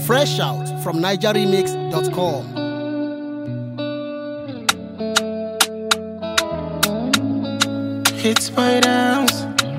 Fresh out from NigerRemix.com. Hits my downs.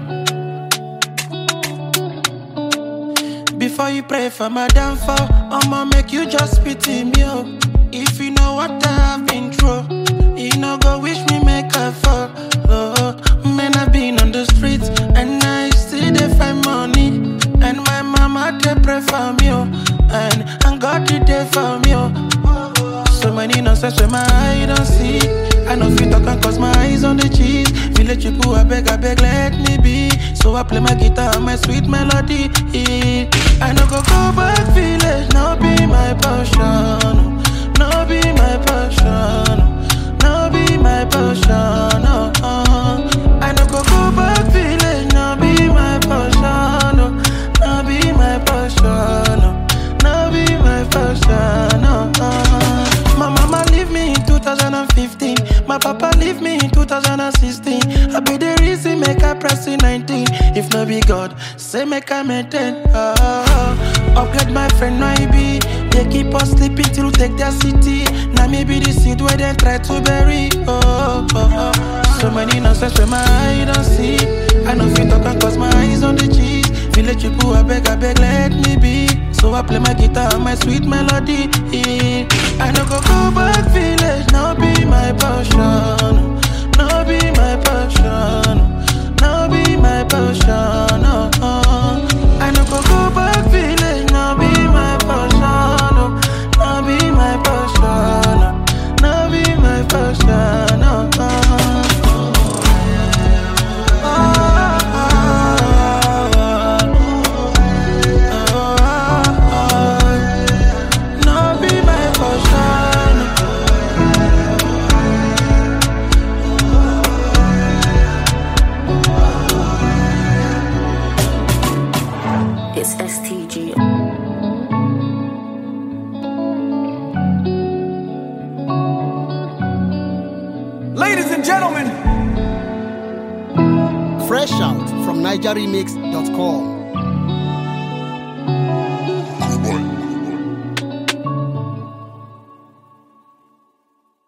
Before you pray for my downfall, I'ma make you just pity me. Oh. If you know what I've been through, you know go wish me make I fall. Oh, man, I've been on the streets and I still dey find money. And my mama they pray for me, oh. and and God did there for me. Oh. So many nonsense when my eye don't see. I know fit talk and cause my eyes on the cheese. Village people, I beg, I beg, let me be. So I play my guitar and my sweet melody. I no go go back village, now be my passion. Now be my passion. Now be my passion. Oh, oh. I no go go back village, now be my passion. Oh, now be my passion. Oh, now be my passion. Oh, oh. My mama leave me in 2015. My papa leave me in 2016. I be the reason make I press in 19. If no be God, say make I maintain. Oh, upgrade my friend no I be. They keep us sleeping till we take their city. Now me be the seed where they try to bury. Oh, oh, oh. so many nonsense when my eye don't see. I know fit talk and cause my eyes on the cheese. Village people, I beg, I beg, let me be. So I play my guitar and my sweet melody. I no go go back village, now be my passion. Now be my passion. Now be my passion. Oh, oh. I no go go back village, now be my passion. Oh, now be my passion. Oh, now be my passion. Oh, oh. Now be my passion. It's STG. Ladies and gentlemen, Fresh out from NigerRemix.com.